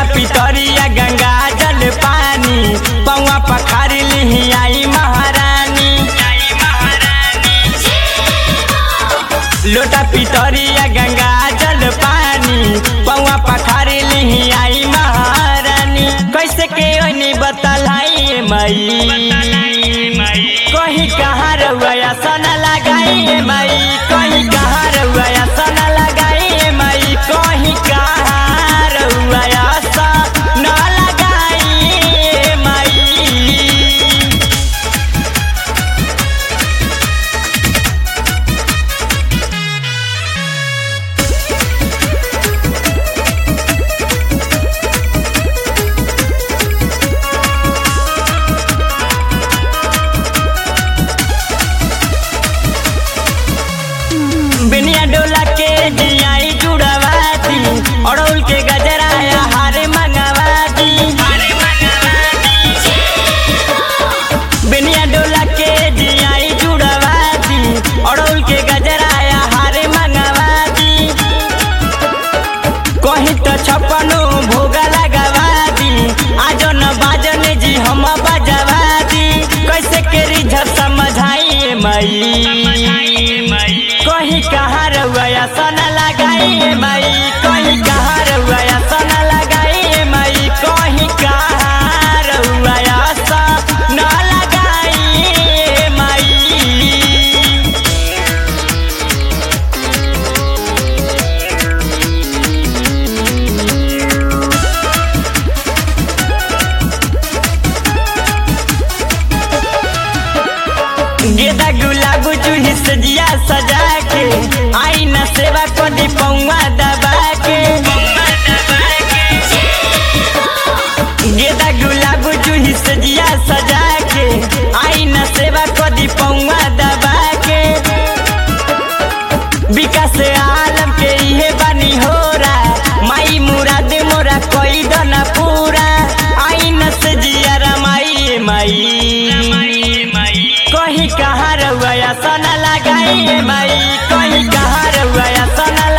पितरिया गंगा जल पानी पौआ पखारी लिही आई महारानी लोटा पितरिया गंगा जल पानी पौआ पखारी लिही आई महारानी कैसे के ओनी बतलाई मई कहीं कहाँ रउआ सन लगाई मई कहीं कहाँ रउआ सन लगाई मई कहीं कहाँ रउआ सन लगाई मई बिनिया डोला के जियाई जुड़वाती अड़ौल के गजराया हारे मंगवाती बिनिया डोला के जियाई जुड़वाती अड़ौल के गजराया हारे मंगवाती कहीं तो छप्पनो भोगा लगावाती आज न बाजन जी हम बजवाती कैसे के रिझर समझाइए मई कहीं कहाँ रउआ सन लगाई मई कहीं कहाँ रउआ सन लगाई मई कहीं कहाँ रउआ सन लगाई मई गेदा गुलाब जूही सजिया सजा के आई न सेवा को दी पौवा दबा के गेदा गुलाब जूही सजिया सजा के आई न सेवा को दी पौवा दबा के विकास आलम के इहे बानी होरा माई मुराद मोरा कोई दना पूरा आई न सजिया रमाई माई कहीं कहाँ रउआ सन लगाई माई कहीं कहाँ रउआ सन